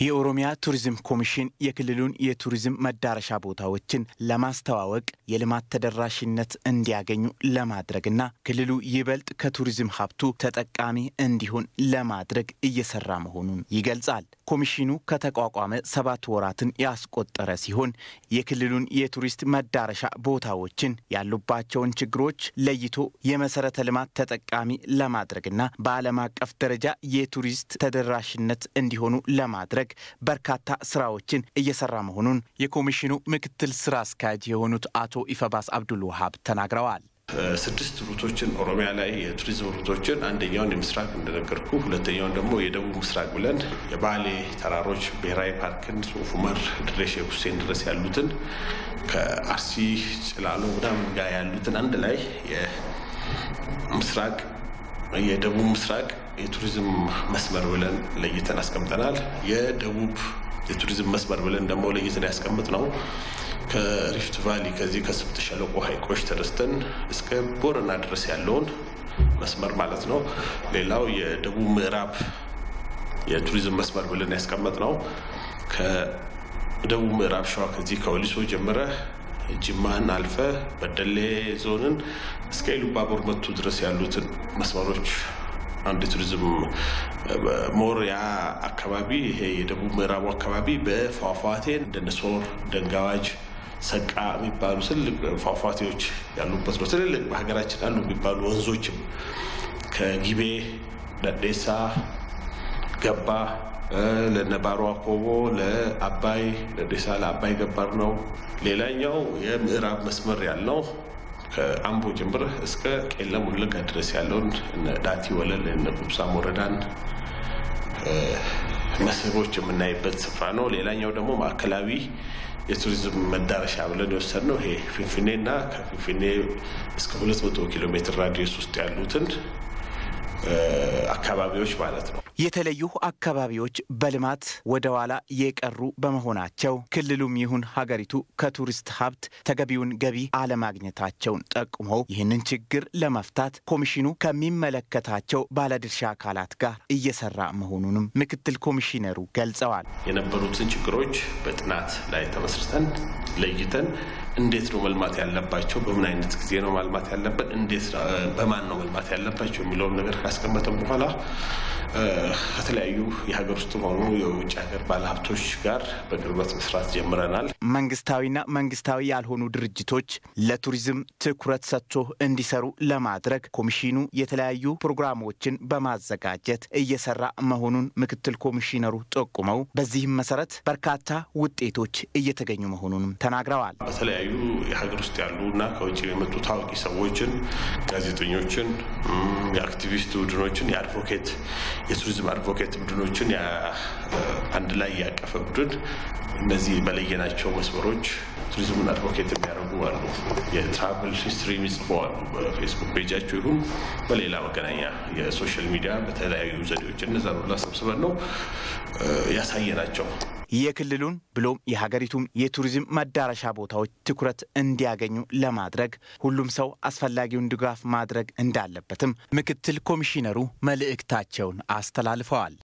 የኦሮሚያ ቱሪዝም ኮሚሽን የክልሉን የቱሪዝም መዳረሻ ቦታዎችን ለማስተዋወቅ የልማት ተደራሽነት እንዲያገኙ ለማድረግና ክልሉ ይበልጥ ከቱሪዝም ሀብቱ ተጠቃሚ እንዲሆን ለማድረግ እየሰራ መሆኑን ይገልጻል። ኮሚሽኑ ከተቋቋመ ሰባት ወራትን ያስቆጠረ ሲሆን የክልሉን የቱሪስት መዳረሻ ቦታዎችን ያሉባቸውን ችግሮች ለይቶ የመሰረተ ልማት ተጠቃሚ ለማድረግና በዓለም አቀፍ ደረጃ የቱሪስት ተደራሽነት እንዲሆኑ ለማድረግ በርካታ ስራዎችን እየሰራ መሆኑን የኮሚሽኑ ምክትል ስራ አስኪያጅ የሆኑት አቶ ኢፈባስ አብዱል ውሃብ ተናግረዋል። ስድስት ሩቶችን ኦሮሚያ ላይ የቱሪዝም ሩቶችን አንደኛውን የምስራቅ እንደነገርኩ፣ ሁለተኛውን ደግሞ የደቡብ ምስራቅ ብለን የባሌ ተራሮች ብሔራዊ ፓርክን ሶፍ ዑመር ድሬ ሼክ ሁሴን ድረስ ያሉትን ከአርሲ ጭላሎ ምናምን ጋር ያሉትን አንድ ላይ የምስራቅ የደቡብ ምስራቅ የቱሪዝም መስመር ብለን ለይተን አስቀምጠናል። የደቡብ የቱሪዝም መስመር ብለን ደግሞ ለይተን ያስቀምጥ ነው ከሪፍት ቫሊ ከዚህ ከስምጥ ሸለቆ ሐይቆች ተነስተን እስከ ቦረና ድረስ ያለውን መስመር ማለት ነው። ሌላው የደቡብ ምዕራብ የቱሪዝም መስመር ብለን ያስቀመጥ ነው ከደቡብ ምዕራብ ሸዋ ከዚህ ከወሊሶ ጀምረ ጅማን አልፈ በደሌ ዞንን እስከ ኢሉባቦር መቱ ድረስ ያሉትን መስመሮች አንድ ቱሪዝም ሞር ያ አካባቢ ይሄ የደቡብ ምዕራቡ አካባቢ በፏፏቴን እንደነ ሶር፣ ደንጋዋጅ፣ ሰቃ የሚባሉ ትልቅ ፏፏቴዎች ያሉበት ነው። ትልልቅ በሀገራችን አሉ የሚባሉ ወንዞችም ከጊቤ ደዴሳ፣ ገባ ለነባሮ አኮቦ ለአባይ ደዴሳ ለአባይ ገባር ነው። ሌላኛው የምዕራብ መስመር ያልነው ከአምቦ ጀምረህ እስከ ቄለም ወለጋ ድረስ ያለውን ዳቲ ወለል እነ ቡብሳም ወረዳን መስህቦች የምናይበት ስፍራ ነው። ሌላኛው ደግሞ ማዕከላዊ የቱሪዝም መዳረሻ ብለን የወሰድነው ይሄ ፊንፊኔና ከፊንፊኔ እስከ 200 ኪሎ ሜትር ራዲየስ ውስጥ ያሉትን አካባቢዎች ማለት ነው። የተለዩ አካባቢዎች በልማት ወደ ኋላ የቀሩ በመሆናቸው ክልሉም ይሁን ሀገሪቱ ከቱሪስት ሀብት ተገቢውን ገቢ አለማግኘታቸውን ጠቁመው ይህንን ችግር ለመፍታት ኮሚሽኑ ከሚመለከታቸው ባለድርሻ አካላት ጋር እየሰራ መሆኑንም ምክትል ኮሚሽነሩ ገልጸዋል። የነበሩትን ችግሮች በጥናት ላይ ተመስርተን ለይተን እንዴት ነው መልማት ያለባቸው፣ በምን አይነት ጊዜ ነው ማልማት ያለበት፣ እንዴት በማን ነው መልማት ያለባቸው የሚለውን ነገር ካስቀመጠን በኋላ ከተለያዩ የሀገር ውስጥ ሆኑ የውጭ ሀገር ባለሀብቶች ጋር በቅርበት መስራት ጀምረናል። መንግስታዊና መንግስታዊ ያልሆኑ ድርጅቶች ለቱሪዝም ትኩረት ሰጥቶ እንዲሰሩ ለማድረግ ኮሚሽኑ የተለያዩ ፕሮግራሞችን በማዘጋጀት እየሰራ መሆኑን ምክትል ኮሚሽነሩ ጠቁመው በዚህም መሰረት በርካታ ውጤቶች እየተገኙ መሆኑንም ተናግረዋል። በተለያዩ የሀገር ውስጥ ያሉ እና ከውጭ የመጡ ታዋቂ ሰዎችን፣ ጋዜጠኞችን፣ የአክቲቪስት ቡድኖችን፣ የአድቮኬት የቱሪዝም አድቮኬት ቡድኖችን አንድ ላይ ያቀፈ ቡድን እነዚህ በለየናቸው መስመሮች ቱሪዝምን አድቮኬት የሚያደርጉ አሉ። የትራቭል ሂስትሪ የሚጽፉ አሉ። በፌስቡክ ፔጃቸው ይሁን በሌላ መገናኛ የሶሻል ሚዲያ በተለያዩ ዘዴዎች እነዛ ሁላ ሰብስበን ነው ያሳየናቸው። የክልሉን ብሎም የሀገሪቱን የቱሪዝም መዳረሻ ቦታዎች ትኩረት እንዲያገኙ ለማድረግ ሁሉም ሰው አስፈላጊውን ድጋፍ ማድረግ እንዳለበትም ምክትል ኮሚሽነሩ መልእክታቸውን አስተላልፈዋል።